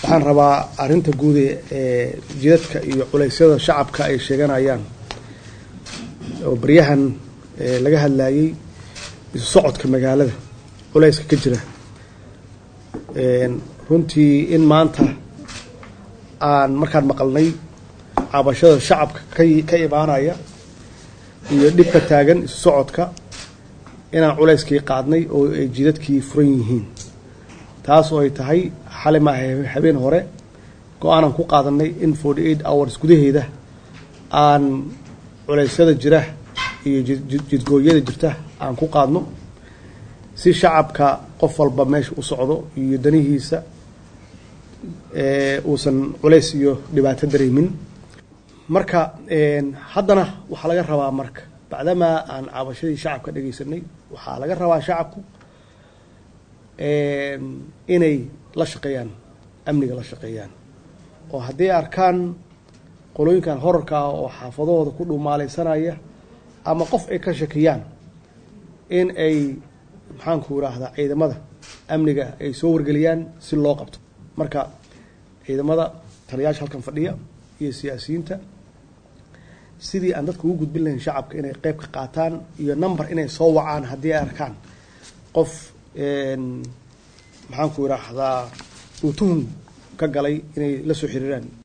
waxaan rabaa arrinta guud ee jidadka iyo culeysyada shacabka ay sheeganayaan oo baryahan laga hadlayay isu socodka magaalada culeyska ka jira runtii in maanta aan markaan maqalnay cabashada shacabka ka imaanaya iyo dhibka taagan isu socodka inaan culeyskii qaadnay oo ay jidadkii furan yihiin taas oo ay tahay xali maaha habeen hore go-aanan ku qaadanay in forty eight hours gudaheeda aan culeysyada jira iyo jidgooyada jirta aan ku qaadno si shacabka qof walba meesha u socdo iyo danihiisa uusan culeys iyo dhibaato dareemin marka haddana waxaa laga rabaa marka bacdamaa aan cabashadii shacabka dhegeysanay waxaa laga rabaa shacabku inay la shaqeeyaan amniga la shaqeeyaan oo hadday arkaan qolooyinkan horarka ah oo xaafadahooda ku dhumaaleysanaya ama qof ay ka shakiyaan in ay maxaanku idhaahdaa ciidamada amniga ay soo wargeliyaan si loo qabto marka ciidamada taliyaasha halkan fadhiya iyo siyaasiyiinta sidii aan dadka ugu gudbin lahayn shacabka inay qeyb ka qaataan iyo number inay soo wacaan haddii ay arkaan qof maxaanku idhaahdaa uu tuhun ka galay inay la soo xiriiraan